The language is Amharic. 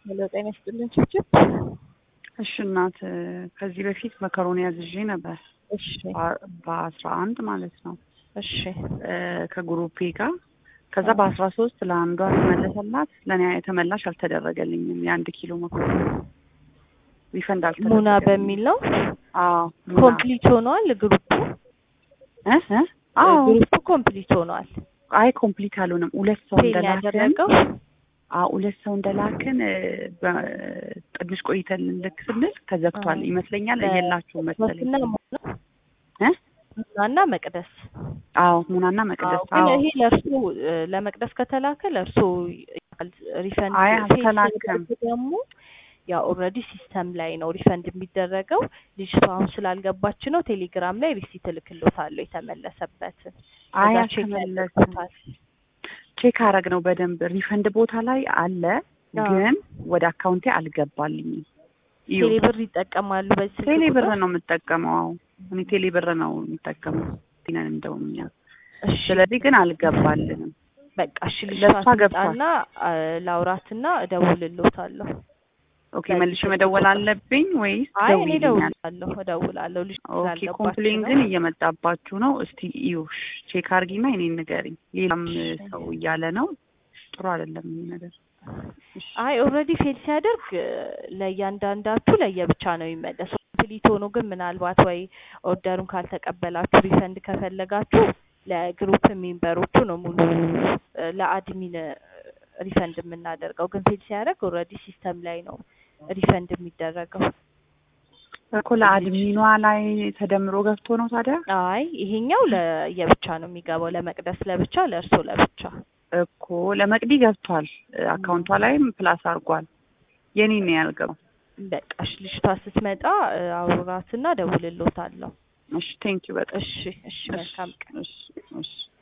ሄሎ ጤና ይስጥልን ችብችብ። እሺ እናት ከዚህ በፊት መከሮኒ ያዝዤ ነበር እሺ በአስራ አንድ ማለት ነው እሺ ከግሩፔ ጋር ከዛ በአስራ ሶስት ለአንዷ ተመለሰላት ለእኔ ተመላሽ አልተደረገልኝም የአንድ ኪሎ መኮሮኒ ሪፈንድ አልተደረገልኝም ሙና በሚል ነው አዎ ሙና ኮምፕሊት ሆኗል ግሩፑ እ እ አዎ ግሩፑ ኮምፕሊት ሆኗል አይ ኮምፕሊት አልሆነም ሁለት ሰው ፌል እንደላክን ያደረገው አዎ ሁለት ሰው እንደላክን በ- ትንሽ ቆይተን ልክ ስንል ተዘግቷል አዎ። ይመስለኛል በ- የላችሁም መሰለኝ ሙና ሙና እ ሙናና መቅደስ አዎ ሙናና መቅደስ አዎ ግን አዎ ይሄ ለእርሱ እ፣ ለመቅደስ ከተላከ ለእርሱ ሪፈንድ አይ ፌል አልተላከም። ሲያደርግ ደግሞ ያው ኦልሬዲ ሲስተም ላይ ነው ሪፈንድ የሚደረገው። ልጅቷ አሁን ስላልገባች ነው ቴሌግራም ላይ ሪሲት እልክሎታለሁ የተመለሰበትን። አይ ከዛ ቼክ አልተመለሰም ያደርጉታል። ቼክ አረግ ነው በደንብ ሪፈንድ ቦታ ላይ አለ አዎ። ግን ወደ አካውንቴ አልገባልኝም እዩ ቴሌ ብር ይጠቀማሉ በዚህ ስልክ ቴሌ ብር ቁጥር? ነው የምጠቀመው አዎ እኔ ቴሌ ብር ነው የምጠቀመው ነን እንደውም እኛ እሺ ስለዚህ ግን አልገባልንም በቃ እሺ ልጅቷ ለእሷ ገብቷል። ትምጣና አ፣ ላውራትና እደውልልዎታለሁ። ኦኬ በዚህ መልሼ ስልክ መደወል ቁጥር። አለብኝ ወይስ አይ እኔ ደውይልኛል እደውላለሁ እደውላለሁ ልጅ ኦኬ ስላልገባች ኮምፕሌን ነው። ግን እየመጣባችሁ ነው እስቲ እዩ ቼክ አርጊና እኔን ንገሪኝ ሌላም እሺ። ሰው እያለ ነው ጥሩ አይደለም ይሄ ነገር አይ ኦልሬዲ ፌል ሲያደርግ እ፣ ለእያንዳንዳችሁ ለየብቻ ነው የሚመለሰው። ኮምፕሊት ሆኖ ግን ምናልባት ወይ ኦርደሩን ካልተቀበላችሁ ሪፈንድ ከፈለጋችሁ ለግሩፕ ሜምበሮቹ ነው ሙሉ እ፣ ለአድሚን እ፣ ሪፈንድ የምናደርገው። ግን ፌል ሲያደርግ ኦልሬዲ ሲስተም ላይ ነው ሪፈንድ የሚደረገው። እኮ ለአድሚኗ ላይ ተደምሮ ገብቶ ነው ታዲያ አይ ይሄኛው ለየብቻ ነው የሚገባው፣ ለመቅደስ ለብቻ፣ ለእርሶ ለብቻ። እኮ ለመቅዲ ገብቷል አካውንቷ ላይም ፕላስ አድርጓል የኔ ነው ያልገባው በቃ እሺ፣ ልጅቷ ስትመጣ እ፣ አውራትና ደውልልዎታለሁ። እሺ ቴንኪው በጣም እሺ እሺ፣ መልካም ቀን። እሺ እሺ